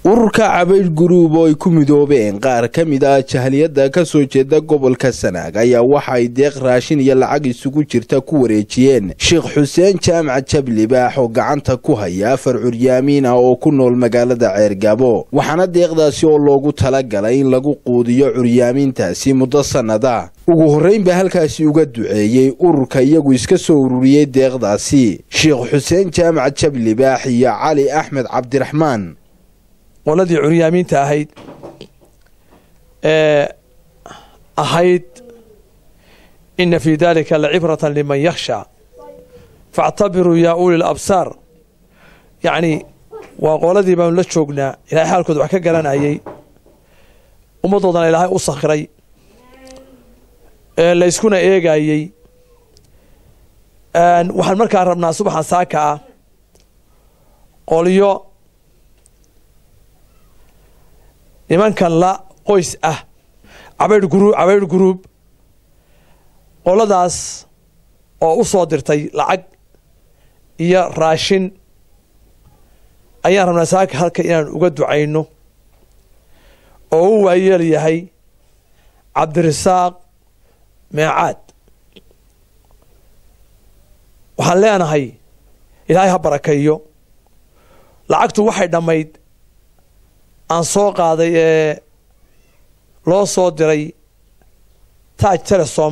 ururka cabaydh guruub oo ay ku midoobeen qaar ka mid ah jahliyadda ka soo jeeda gobolka sanaag ayaa waxa ay deeq raashin iyo lacag isugu jirta ku wareejiyeen sheekh xuseen jaamac jablibaax oo gacanta ku haya afar curyaamiin ah oo ku nool magaalada ceergabo waxaana deeqdaasi oo loogu talagalay in lagu quudiyo curyaamiintaasi muddo sannada ugu horrayn baa halkaasi uga duceeyey ururka iyagu iska soo ururiyey deeqdaasi sheekh xuseen jaamac jablibaax iyo cali axmed cabdiraxmaan qoladii curyaamiinta ahayd ee ahayd ina fii dalika lacibratan liman yakhsha faاctabiruu yaa uli labsaar yacni waa qoladii baanu la joognaa ilahay xaalkooda wax ka garanayay ummaddoodana ilaahay u sakhiray ee layskuna eegayey waxaan markaa rabnaa subaxan saaka ah qolyo nimankan la qoys ah cabaydh guru cabaydh guruub qoladaas oo u soo dirtay lacag iyo raashin ayaan rabnaa saaka halka inaan uga ducayno oo u waayeel yahay cabdirasaaq meecaad waxaan leenahay ilaahay ha barakeeyo lacagtu waxay dhammayd aan soo qaaday ee loo soo diray taaj telesom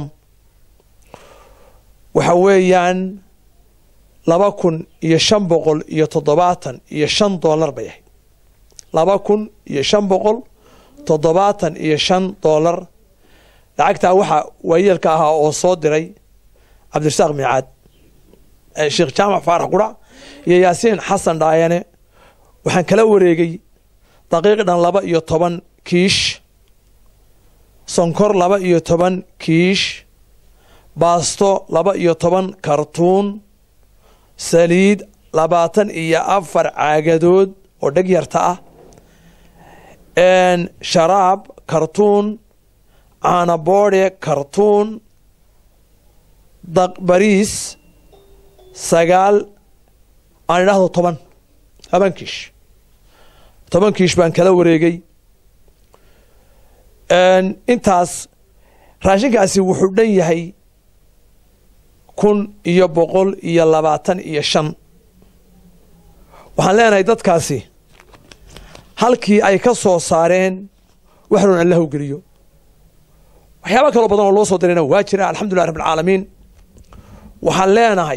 waxa weeyaan laba kun iyo shan boqol iyo toddobaatan iyo shan dollar bay ahayd laba kun iyo shan boqol toddobaatan iyo shan dollar lacagtaa waxaa waayeelka ahaa oo soo diray cabdirasaaq miicaad sheekh jaamac faarax qurac iyo yaasiin xasan dhaayane waxaan kala wareegay daqiiqdhan laba iyo toban kiish sonkor laba iyo toban kiish baasto laba iyo toban kartuun saliid labaatan iyo afar caagadood oo dheg yarta ah sharaab kartuun caanaboodhe kartuun bariis sagaal aan idhaahdo toban toban kiish toban kiish baan kala wareegay intaas raashinkaasi wuxuu dhan yahay kun iyo boqol iyo labaatan iyo shan waxaan leenahay dadkaasi halkii ay ka soo saareen waxroon allah u geliyo waxyaaba kaloo badan oo loo soo dirayna waa jira alxamdulilah rabb alcaalamiin waxaan leenahay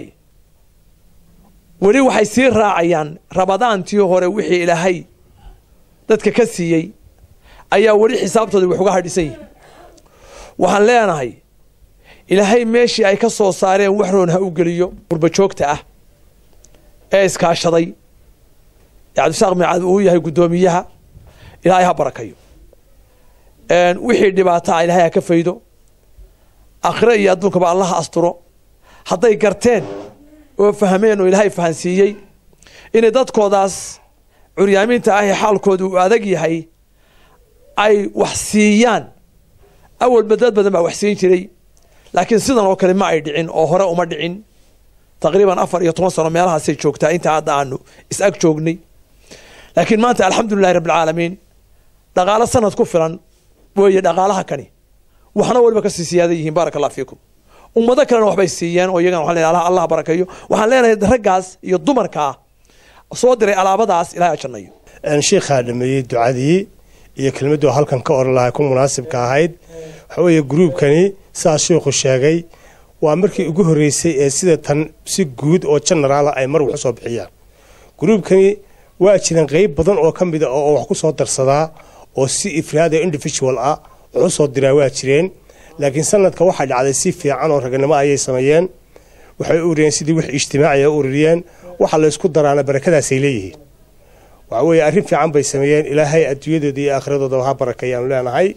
weli waxay sii raacayaan rabadaantii hore wixii ilaahay dadka ka siiyey ayaa weli xisaabtooda wax uga hadhisan yihi waxaan leenahay ilaahay meeshii ay ka soo saareen waxroon ha u geliyo qurba joogta ah ee iskaashaday ee cabdisaaq miicaad uu yahay guddoomiyaha ilaahay ha barakayo wixii dhibaataa ilaahay ha ka faydo akhire iyo adduunkaba allaha asturo hadday garteen oo fahmeen oo ilaahay fahansiiyey inay dadkoodaas curyaamiinta ah ee xaalkooda uu adag yahay ay wax siiyaan awalba dad badan baa wax siin jiray laakiin sidan oo kale ma ay dhicin oo hore uma dhicin taqriiban afar iyo toban sano meelahaasay joogtaa intaa hadda aanu is ag joognay laakiin maanta alxamdulilahi rabbilcaalamiin dhaqaalo sanad ku filan weeye dhaqaalaha kani waxna waliba kasii siyaada yihiin baaraka allah fiikum ummado kalena waxbay siiyeen oo iyagana waxaan leenahay allah barakeeyo waxaan leenahay raggaas iyo dumarkaa soo diray alaabadaas ilahay ajannayo sheikhaa dhameeyey ducadii iyo kelmaddu halkan ka oran lahay ku munaasibka ahayd waxa weeye gruubkani sidaas sheikhu sheegay waa markii ugu horreysay ee sida tan si guud oo genaraala ay mar wax u soo bixiyaan gruubkani waa jireen qeyb badan oo ka mid a oo wax ku soo darsadaa oo si ifraada individual ah wax u soo diraa waa jireen laakiin sanadka waxaa dhacday si fiican oo raganimo ayay sameeyeen waxay u uriyeen sidii wax ijtimaaciya u ururiyeen waxa laysku daraana barakadaasay leeyihiin waxa weeye arrin fiican bay sameeyeen ilaahay adduunyadooda iyo aakhiradooda ha barakeeyaanu leenahay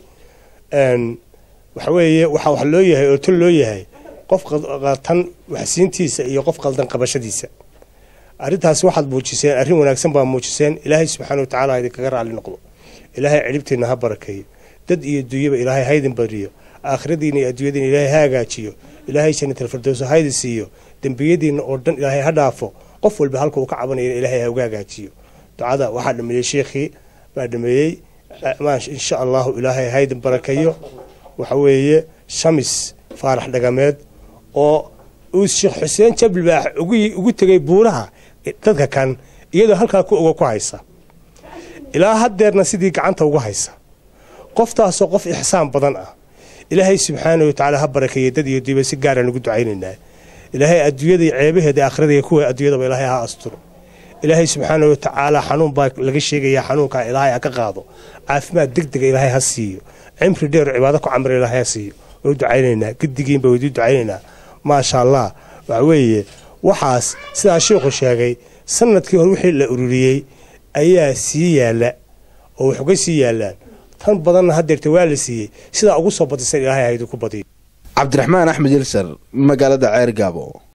waxa weeye waxaa wax loo yahay oo tol loo yahay qof qaltan waxsiintiisa iyo qof qaldan qabashadiisa arrintaasi waxaad muujiseen arrin wanaagsan baa muujiseen ilaahay subxaana watacaala ha idinkaga raalli noqdo ilaahay cilibteenna ha barakeeyo dad iyo dunyaba ilaahay haydin bariyo aakhiradiina iyo adduunyadiina ilaahay ha hagaajiyo ilaahay jannatalfirdowsa haydi siiyo dembiyadiina oo dhan ilaahay ha dhaafo qof walba halka uu ka cabanaya ilaahay ha uga hagaajiyo ducada waxaa dhameeyey sheekhii baa dhameeyey insha allahu ilaahay haydin barakeeyo waxa weeye shamis faarax dhagameed oo uu sheekh xuseen jablibaax ugu tegay buuraha dadka kan iyadoo halkaa ku ogo ku haysa ilaa haddeerna sidii gacanta ugu haysa qoftaasoo qof ixsaan badan ah ilaahay subxaana wa tacaala ha barakeeye dad iyo diba si gaaraan ugu ducaynaynaa ilaahay adduunyada ceebaheeda aakhirada iyo kuwa adduunyadaba ilaahay ha asturo ilaahay subxaana wa tacaala xanuun baa laga sheegayaa xanuunkaa ilaahay ha ka qaado caafimaad deg dega ilaahay ha siiyo cimri dheer cibaado ku camra ilaahay ha siiyo waa u ducaynaynaa gedigiinba waydu ducaynaynaa maasha allah waxa weeye waxaas sidaa sheikhu sheegay sanadkii hore wixii la ururiyey ayaa sii yaalla oo wax uga sii yaallaan tan badanna haddeerta waa la siiyey sidaa ugu soo badisan ilaahay haydu ku badiyo cabdiraxmaan axmed ilsar magaalada ceer gaabo